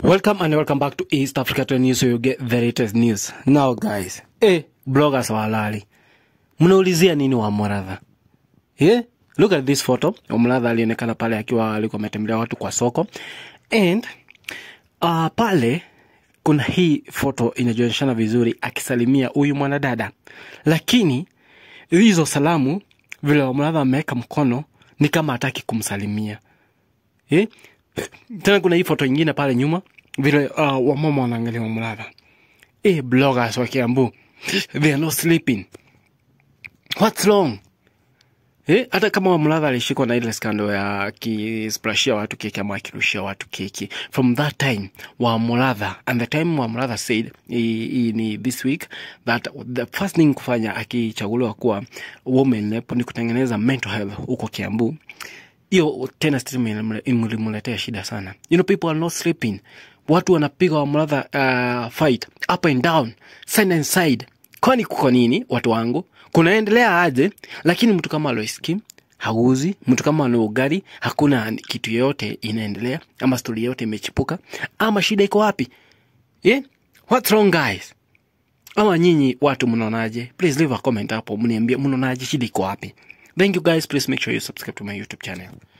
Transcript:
Welcome and welcome back to East Africa Trend News so you get the latest news. Now guys, eh, bloggers wa halali. Mnaulizia nini wa Muratha? Yeah? Look at this photo. Muratha alionekana pale akiwa alikuwa ametembelea watu kwa soko. And uh, pale kuna hii foto inajionyeshana vizuri akisalimia huyu mwanadada. Lakini hizo salamu vile Muratha ameweka mkono ni kama hataki kumsalimia. Eh? Tena kuna hii foto ingine pale nyuma vile uh, wamama wanaangalia Muratha. Eh, bloggers wa Kiambu. They are not sleeping. What's wrong? Eh, hata kama Muratha alishikwa na ile skando ya akisplashia watu keki ama akirushia watu keki from that time wa Muratha and the time wa Muratha said i, i, ni this week that the first thing kufanya akichaguliwa kuwa woman rep ni kutengeneza mental health huko Kiambu hiyo tena statement ilimletea shida sana you know people are not sleeping watu wanapiga wa Muratha uh, fight up and down side and side kwani kuko nini watu wangu kunaendelea aje lakini mtu kama Lois Kim hauzi mtu kama ana ugari hakuna kitu yoyote inaendelea ama stori yoyote imechipuka ama shida iko wapi yeah? what's wrong guys ama nyinyi watu mnaonaje please leave a comment hapo mniambie mnaonaje shida iko wapi thank you guys please make sure you subscribe to my youtube channel